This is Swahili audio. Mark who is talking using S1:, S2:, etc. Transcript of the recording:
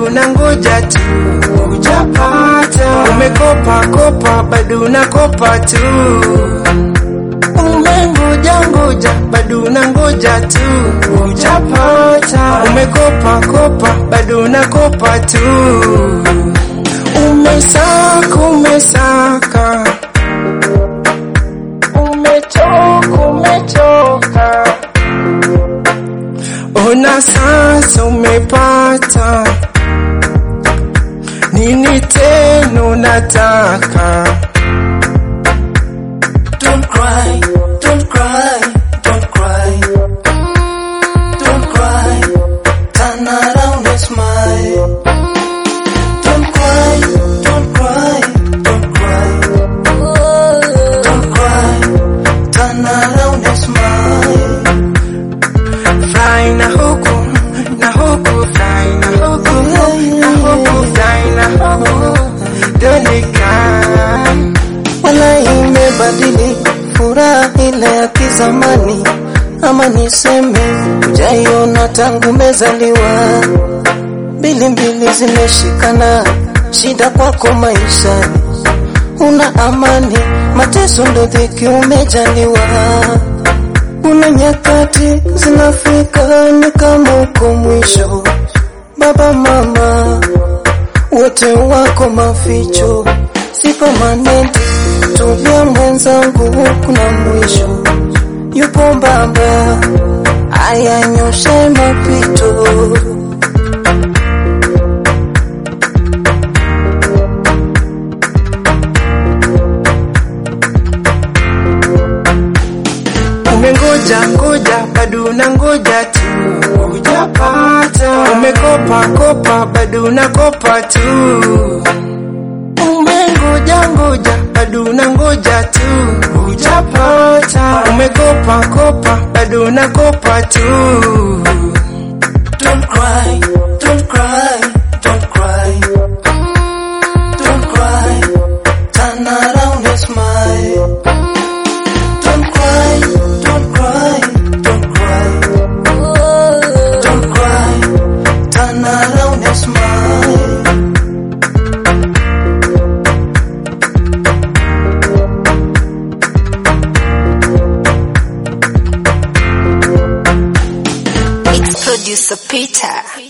S1: unangoja tu, hujapata. Umekopa kopa, bado unakopa tu. Umengoja ngoja, bado unangoja tu, hujapata. Umekopa kopa, bado unakopa tu. Umesaka, umesaka, umechoka, umechoka. Ona sasa umepata nini tena unataka?
S2: Don't cry, don't cry, don't cry. Don't cry, turn around and smile. Don't cry, don't cry, don't cry. Don't cry, turn around and smile.
S1: Fly na huku na huku, fly na huku na huku, fly na huku, donika
S2: Wala imebadili furaha ile ya kizamani, ama niseme jaiona tangu mezaliwa. Mbili mbili zimeshikana, shida kwako maishani, una amani, mateso ndo dhiki umejaliwa. Kuna nyakati zinafika ni kama uko mwisho, baba mama wote wako maficho, si permanent. Tulia mwenzangu, kuna mwisho, yupo baba, ayanyoshe mapito.
S1: Umengoja ngoja, bado unangoja tu, hujapata. Umekopa kopa, bado unakopa tu. Umengoja ngoja, bado unangoja tu, hujapata. Umekopa kopa, bado unakopa tu.
S2: Don't cry, don't cry, don't cry. Don't cry, turn around and smile. Don't cry, don't cry, don't cry. Don't cry, turn around and smile.
S3: It's producer Peter.